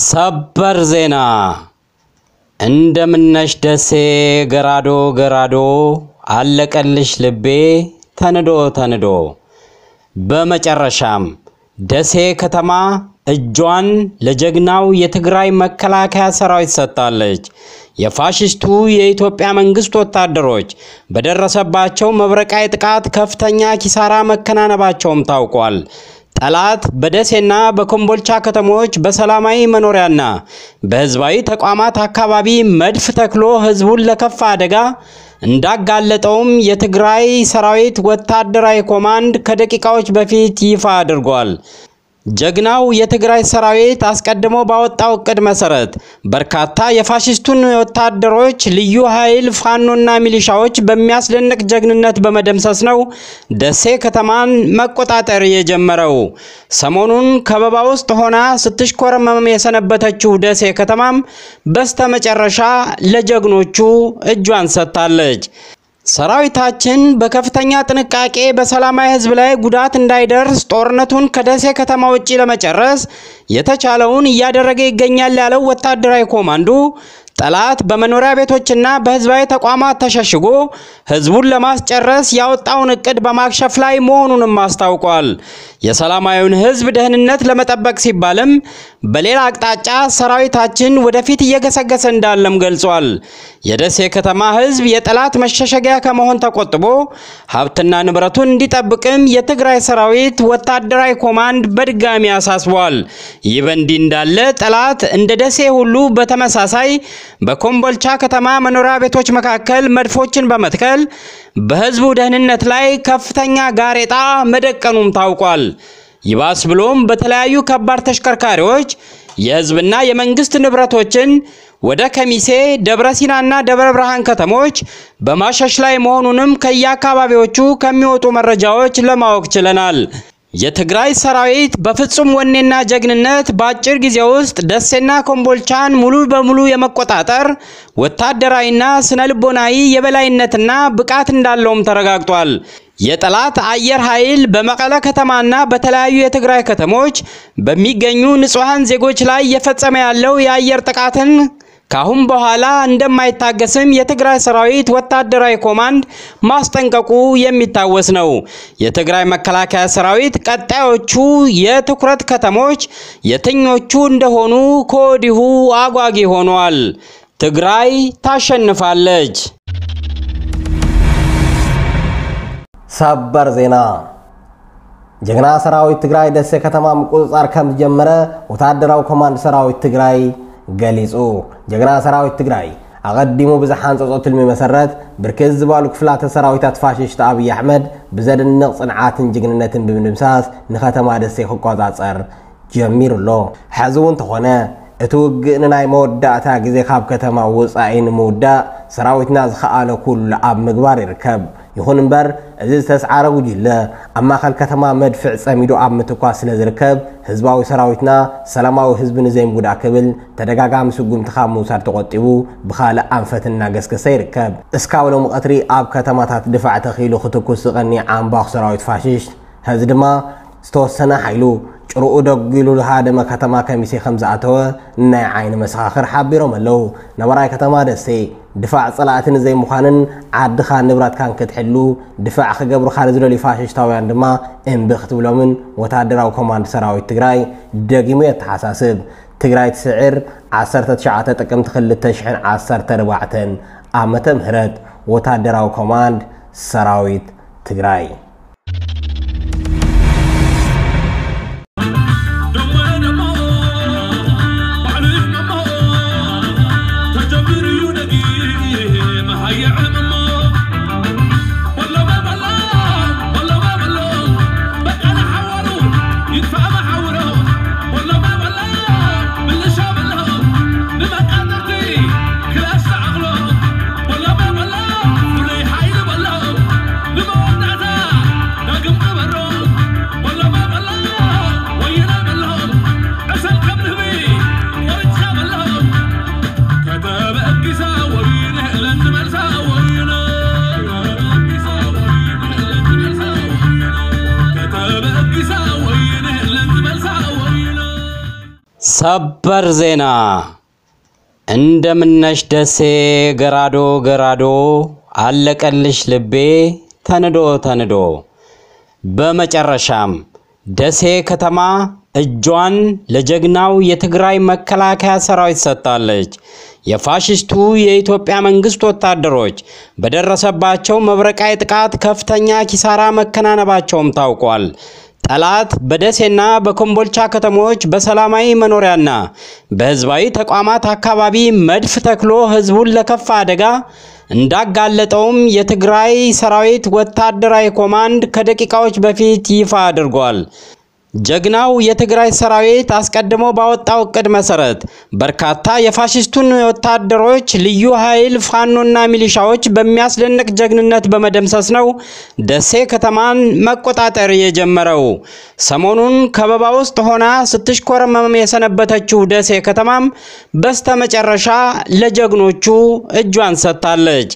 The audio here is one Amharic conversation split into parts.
ሰበር ዜና እንደምነሽ ደሴ ገራዶ ገራዶ አለቀልሽ ልቤ ተንዶ ተንዶ። በመጨረሻም ደሴ ከተማ እጇን ለጀግናው የትግራይ መከላከያ ሰራዊት ሰጥታለች። የፋሽስቱ የኢትዮጵያ መንግስት ወታደሮች በደረሰባቸው መብረቃዊ ጥቃት ከፍተኛ ኪሳራ መከናነባቸውም ታውቋል። ጠላት በደሴና በኮምቦልቻ ከተሞች በሰላማዊ መኖሪያና በህዝባዊ ተቋማት አካባቢ መድፍ ተክሎ ህዝቡን ለከፋ አደጋ እንዳጋለጠውም የትግራይ ሰራዊት ወታደራዊ ኮማንድ ከደቂቃዎች በፊት ይፋ አድርጓል። ጀግናው የትግራይ ሰራዊት አስቀድሞ ባወጣው እቅድ መሰረት በርካታ የፋሽስቱን ወታደሮች ልዩ ኃይል ፋኖና ሚሊሻዎች በሚያስደንቅ ጀግንነት በመደምሰስ ነው ደሴ ከተማን መቆጣጠር የጀመረው። ሰሞኑን ከበባ ውስጥ ሆና ስትሽኮረመም የሰነበተችው ደሴ ከተማም በስተመጨረሻ ለጀግኖቹ እጇን ሰጥታለች። ሰራዊታችን በከፍተኛ ጥንቃቄ በሰላማዊ ህዝብ ላይ ጉዳት እንዳይደርስ ጦርነቱን ከደሴ ከተማ ውጪ ለመጨረስ የተቻለውን እያደረገ ይገኛል ያለው ወታደራዊ ኮማንዶ ጠላት በመኖሪያ ቤቶችና በህዝባዊ ተቋማት ተሸሽጎ ህዝቡን ለማስጨረስ ያወጣውን እቅድ በማክሸፍ ላይ መሆኑንም አስታውቋል። የሰላማዊውን ህዝብ ደህንነት ለመጠበቅ ሲባልም በሌላ አቅጣጫ ሰራዊታችን ወደፊት እየገሰገሰ እንዳለም ገልጿል። የደሴ ከተማ ህዝብ የጠላት መሸሸጊያ ከመሆን ተቆጥቦ ሀብትና ንብረቱን እንዲጠብቅም የትግራይ ሰራዊት ወታደራዊ ኮማንድ በድጋሚ አሳስቧል። ይህ በእንዲህ እንዳለ ጠላት እንደ ደሴ ሁሉ በተመሳሳይ በኮምቦልቻ ከተማ መኖሪያ ቤቶች መካከል መድፎችን በመትከል በህዝቡ ደህንነት ላይ ከፍተኛ ጋሬጣ መደቀኑም ታውቋል። ይባስ ብሎም በተለያዩ ከባድ ተሽከርካሪዎች የህዝብና የመንግስት ንብረቶችን ወደ ከሚሴ፣ ደብረ ሲናና ደብረ ብርሃን ከተሞች በማሸሽ ላይ መሆኑንም ከየአካባቢዎቹ ከሚወጡ መረጃዎች ለማወቅ ችለናል። የትግራይ ሰራዊት በፍጹም ወኔና ጀግንነት በአጭር ጊዜ ውስጥ ደሴና ኮምቦልቻን ሙሉ በሙሉ የመቆጣጠር ወታደራዊና ስነ ልቦናዊ የበላይነትና ብቃት እንዳለውም ተረጋግጧል። የጠላት አየር ኃይል በመቀለ ከተማና በተለያዩ የትግራይ ከተሞች በሚገኙ ንጹሐን ዜጎች ላይ እየፈጸመ ያለው የአየር ጥቃትን ካሁን በኋላ እንደማይታገስም የትግራይ ሰራዊት ወታደራዊ ኮማንድ ማስጠንቀቁ የሚታወስ ነው። የትግራይ መከላከያ ሰራዊት ቀጣዮቹ የትኩረት ከተሞች የትኞቹ እንደሆኑ ከወዲሁ አጓጊ ሆኗል። ትግራይ ታሸንፋለች። ሰበር ዜና ጀግና ሰራዊት ትግራይ ደሴ ከተማ ምቁፅፃር ከም ዝጀመረ ወታደራዊ ኮማንድ ሰራዊት ትግራይ ገሊፁ ጀግና ሰራዊት ትግራይ ኣቐዲሙ ብዝሓንፀፆ ትልሚ መሰረት ብርክት ዝበሉ ክፍላተ ሰራዊታት ፋሽስት ኣብዪ ኣሕመድ ብዘደንቕ ፅንዓትን ጅግንነትን ብምድምሳስ ንከተማ ደሴ ክቆፃፀር ጀሚሩ ኣሎ ሕዚ እውን እንተኾነ እቲ ውግእ ንናይ መወዳእታ ግዜ ካብ ከተማ ወፃኢ ንምውዳእ ሰራዊትና ዝኸኣለ ኩሉ ኣብ ምግባር ይርከብ ይኹን እምበር እዚ ዝተሰዓረ ጉጅለ ኣብ ማእኸል ከተማ መድፍዕ ፀሚዱ ኣብ ምትኳስ ስለ ዝርከብ ህዝባዊ ሰራዊትና ሰላማዊ ህዝቢ ንዘይምጉዳእ ክብል ተደጋጋሚ ስጉምቲ ካብ ምውሳድ ተቆጢቡ ብካልእ ኣንፈት እናገስገሰ ይርከብ እስካብ ሎሚ ቀትሪ ኣብ ከተማታት ድፋዕ ተኺሉ ክትኩስ ዝቐኒ ዓምባኽ ሰራዊት ፋሽስት ህዚ ድማ ዝተወሰነ ሓይሉ ጭርኡ ደጊሉ ሃደመ ከተማ ከሚሴ ከም ዝኣተወ ናይ ዓይኒ መሰኻኽር ሓቢሮም ኣለው ነባራይ ከተማ ደሴ ድፋዕ ፀላእቲ ንዘይምዃንን ዓድኻ ንብረትካን ክትሕሉ ድፋዕ ክገብሩካ ንዝደልዩ ፋሽስታውያን ድማ እምቢ ክትብሎምን ወታደራዊ ኮማንድ ሰራዊት ትግራይ ደጊሙ የተሓሳስብ ትግራይ ትስዕር 19 ጥቅምቲ 2014 ዓመተ ምህረት ወታደራዊ ኮማንድ ሰራዊት ትግራይ والله ما بلا ولا يحيل بلا لما ودعتها ሰበር ዜና እንደምነሽ ደሴ ገራዶ ገራዶ አለቀልሽ ልቤ ተንዶ ተንዶ። በመጨረሻም ደሴ ከተማ እጇን ለጀግናው የትግራይ መከላከያ ሰራዊት ሰጥታለች። የፋሽስቱ የኢትዮጵያ መንግስት ወታደሮች በደረሰባቸው መብረቃዊ ጥቃት ከፍተኛ ኪሳራ መከናነባቸውም ታውቋል። ጠላት በደሴና በኮምቦልቻ ከተሞች በሰላማዊ መኖሪያና በህዝባዊ ተቋማት አካባቢ መድፍ ተክሎ ህዝቡን ለከፋ አደጋ እንዳጋለጠውም የትግራይ ሰራዊት ወታደራዊ ኮማንድ ከደቂቃዎች በፊት ይፋ አድርጓል። ጀግናው የትግራይ ሰራዊት አስቀድሞ ባወጣው እቅድ መሰረት በርካታ የፋሽስቱን ወታደሮች ልዩ ኃይል ፋኖና ሚሊሻዎች በሚያስደንቅ ጀግንነት በመደምሰስ ነው ደሴ ከተማን መቆጣጠር የጀመረው። ሰሞኑን ከበባ ውስጥ ሆና ስትሽኮረመም የሰነበተችው ደሴ ከተማም በስተመጨረሻ ለጀግኖቹ እጇን ሰጥታለች።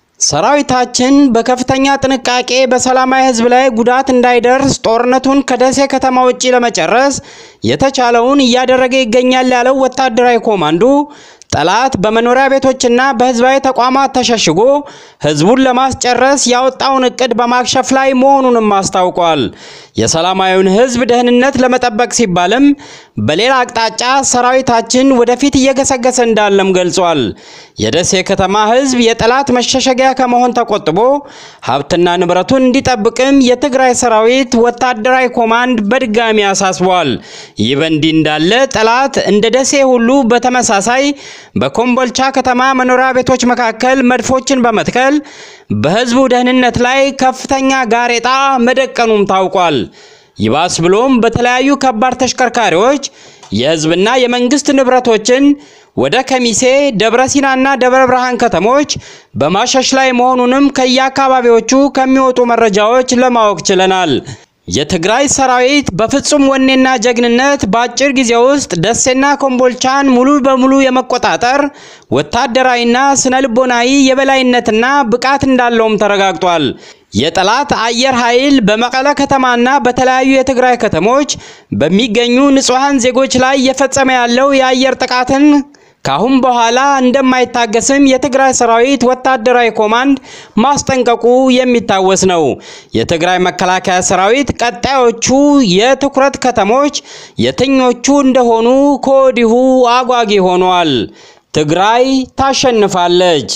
ሰራዊታችን በከፍተኛ ጥንቃቄ በሰላማዊ ህዝብ ላይ ጉዳት እንዳይደርስ ጦርነቱን ከደሴ ከተማ ውጪ ለመጨረስ የተቻለውን እያደረገ ይገኛል ያለው ወታደራዊ ኮማንዶ ጠላት በመኖሪያ ቤቶችና በህዝባዊ ተቋማት ተሸሽጎ ህዝቡን ለማስጨረስ ያወጣውን እቅድ በማክሸፍ ላይ መሆኑንም አስታውቋል። የሰላማዊውን ህዝብ ደህንነት ለመጠበቅ ሲባልም በሌላ አቅጣጫ ሰራዊታችን ወደፊት እየገሰገሰ እንዳለም ገልጿል። የደሴ ከተማ ህዝብ የጠላት መሸሸጊያ ከመሆን ተቆጥቦ ሀብትና ንብረቱን እንዲጠብቅም የትግራይ ሰራዊት ወታደራዊ ኮማንድ በድጋሚ አሳስቧል። ይህ በእንዲህ እንዳለ ጠላት እንደ ደሴ ሁሉ በተመሳሳይ በኮምቦልቻ ከተማ መኖሪያ ቤቶች መካከል መድፎችን በመትከል በህዝቡ ደህንነት ላይ ከፍተኛ ጋሬጣ መደቀኑም ታውቋል። ይባስ ብሎም በተለያዩ ከባድ ተሽከርካሪዎች የህዝብና የመንግስት ንብረቶችን ወደ ከሚሴ፣ ደብረ ሲናና ደብረ ብርሃን ከተሞች በማሸሽ ላይ መሆኑንም ከየአካባቢዎቹ ከሚወጡ መረጃዎች ለማወቅ ችለናል። የትግራይ ሰራዊት በፍጹም ወኔና ጀግንነት በአጭር ጊዜ ውስጥ ደሴና ኮምቦልቻን ሙሉ በሙሉ የመቆጣጠር ወታደራዊና ስነ ልቦናዊ የበላይነትና ብቃት እንዳለውም ተረጋግጧል። የጠላት አየር ኃይል በመቀለ ከተማና በተለያዩ የትግራይ ከተሞች በሚገኙ ንጹሐን ዜጎች ላይ እየፈጸመ ያለው የአየር ጥቃትን ካሁን በኋላ እንደማይታገስም የትግራይ ሰራዊት ወታደራዊ ኮማንድ ማስጠንቀቁ የሚታወስ ነው። የትግራይ መከላከያ ሰራዊት ቀጣዮቹ የትኩረት ከተሞች የትኞቹ እንደሆኑ ከወዲሁ አጓጊ ሆኗል። ትግራይ ታሸንፋለች።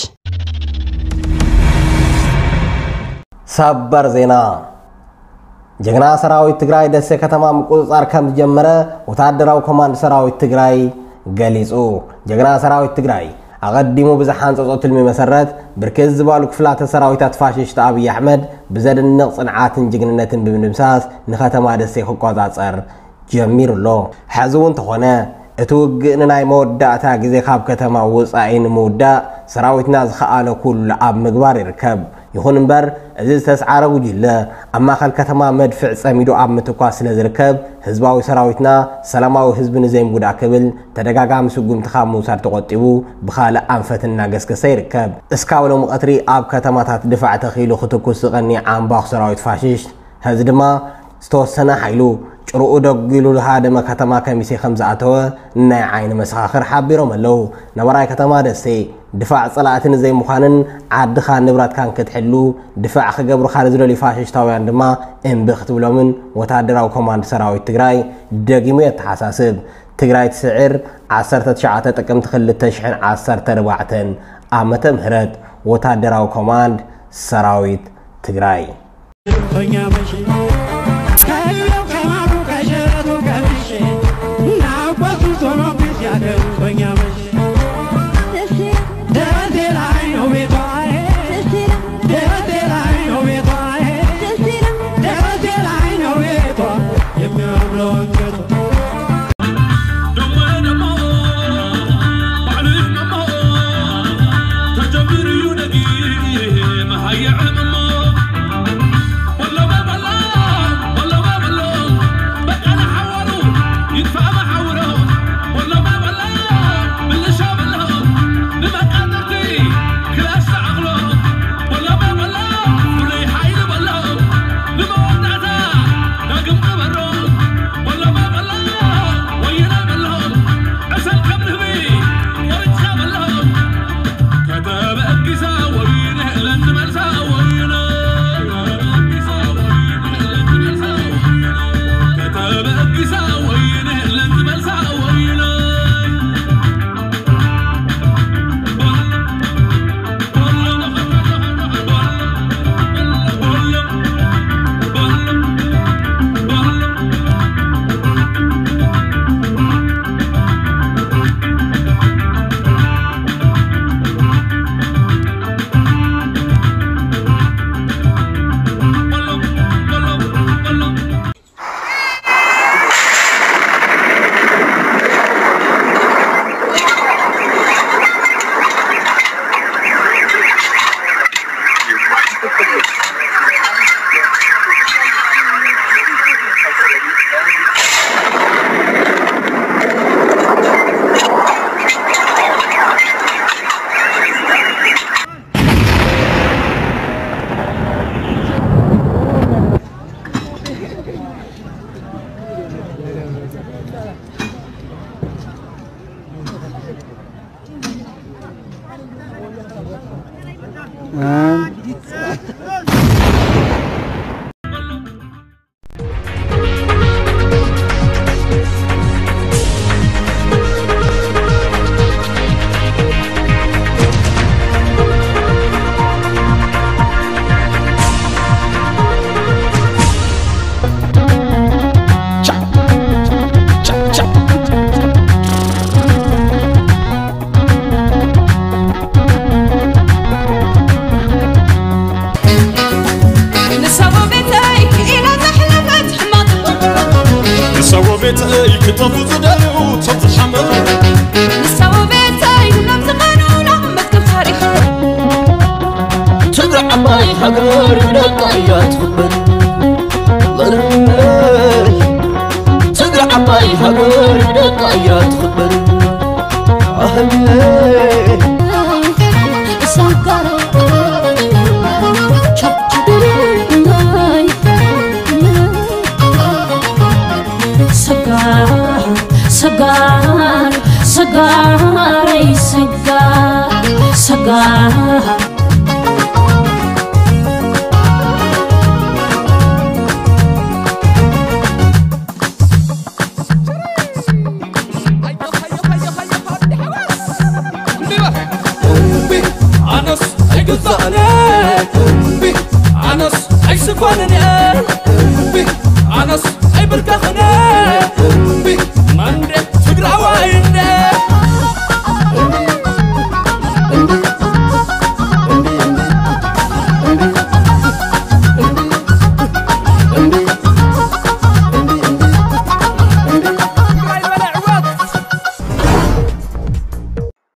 ሰበር ዜና ጀግና ሰራዊት ትግራይ ደሴ ከተማ ምቁፅፃር ከም ዝጀመረ ወታደራዊ ኮማንድ ሰራዊት ትግራይ ገሊፁ ጀግና ሰራዊት ትግራይ ኣቐዲሙ ብዝሓንፀፆ ትልሚ መሰረት ብርክት ዝበሉ ክፍላተ ሰራዊታት ፋሽስት ኣብዪ ኣሕመድ ብዘድንቕ ፅንዓትን ጅግንነትን ብምድምሳስ ንከተማ ደሴ ክቆፃፀር ጀሚሩ ኣሎ ሕዚ እውን እንተኾነ እቲ ውግእ ንናይ መወዳእታ ግዜ ካብ ከተማ ወፃኢ ንምውዳእ ሰራዊትና ዝኸኣለ ኩሉ ኣብ ምግባር ይርከብ ይኹን እምበር እዚ ዝተሰዓረ ጉጅለ ኣብ ማእኸል ከተማ መድፍዕ ፀሚዱ ኣብ ምትኳስ ስለ ዝርከብ ህዝባዊ ሰራዊትና ሰላማዊ ህዝቢ ንዘይምጉዳእ ክብል ተደጋጋሚ ስጉምቲ ካብ ምውሳድ ተቆጢቡ ብካልእ ኣንፈት እናገስገሰ ይርከብ እስካብ ሎሚ ቀትሪ ኣብ ከተማታት ድፋዕ ተኺሉ ክትኩስ ዝቐኒ ዓምባኽ ሰራዊት ፋሽስት ህዚ ድማ ዝተወሰነ ሓይሉ ጭርኡ ደጊሉ ዝሃደመ ከተማ ከሚሴ ከም ዝኣተወ ናይ ዓይኒ መሰኻኽር ሓቢሮም ኣለው ነባራይ ከተማ ደሴ ድፋዕ ፀላእቲ ንዘይምዃንን ዓድኻ ንብረትካን ክትሕሉ ድፋዕ ክገብሩካ ንዝደልዩ ፋሽስታውያን ድማ እምቢ ክትብሎምን ወታደራዊ ኮማንድ ሰራዊት ትግራይ ደጊሙ የተሓሳስብ ትግራይ ትስዕር 19 ጥቅምቲ 2014 ዓመተ ምህረት ወታደራዊ ኮማንድ ሰራዊት ትግራይ Wallah, wallah, wallah. ቤተይ ክጠፉ ዝደልዩ ቶም ዝሓመዱ ንሳው ቤተይ ናብ ዝቐኑና መዝገብ ታሪኽ ትግራይ ዓባይ ሃገር ደቃ እያ ትኽበር ትግራይ ዓባይ ሃገር ደቃ እያ ትኽበር ኣህለይ ሰጋረ ሰጋር ሰጋር ሰጋረይ ሰጋር ሰጋር